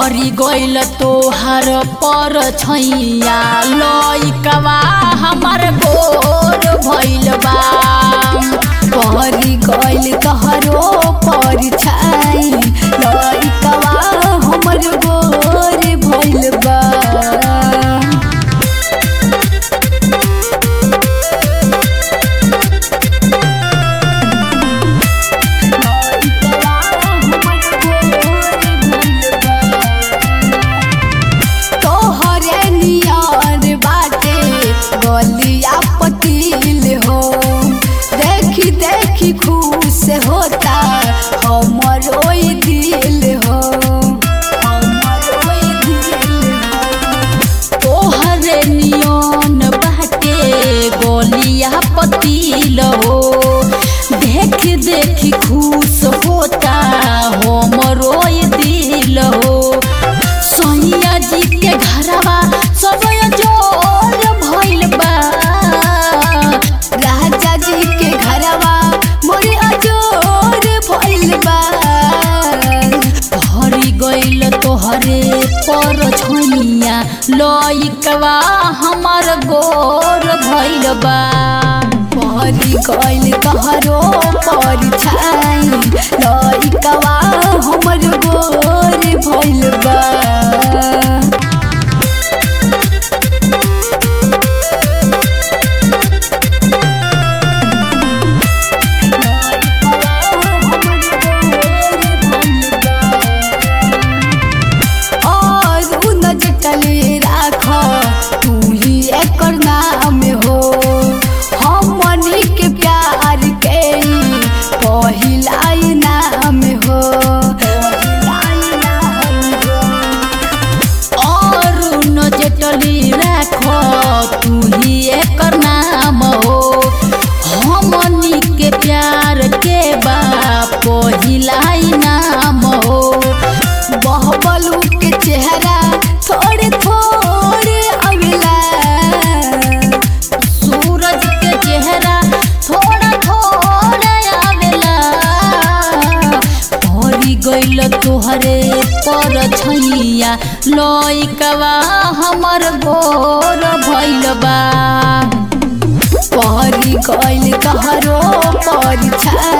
परी गइल तोहार पर छैया लइकवा हमर गोर भइल बा परी गइल तोहरो पर छाई लइकवा हमर गोर भइल बा तोहरे नियर बाटे गलिया पतील हो देखी देखी खुश होता हमर ओई दिल हो हमर ओई दिल हो तोहरे नियन बाटे गलिया पतील हो देख देख खुश होता हमरो ये दिल हो सैया जी के घरवा सब जोर भइल बा राजा जी के घरवा मोरे अजोर भइल बा हरी गइल तोहरे पर छैया लइकवा हमर गोर भइल बा परी गइल तोहरो पर छाई लइकवा हमर गोर भइल बा और उ नजटले राख तू ही एकर नाम हो हमनी के प्यार के पहिला नाम हो और नजटली राख तू ही एकर नाम हो हमनी के प्यार के बा पहिला नाम हो बहबलू के चेहरा थोड़े थोड़े अगला सूरज के चेहरा थोड़ा थोड़ा आवेला भरी गइल तोहरे पर छैया लइकवा हमर गोर भइल बा परी गइल तोहरो पर छा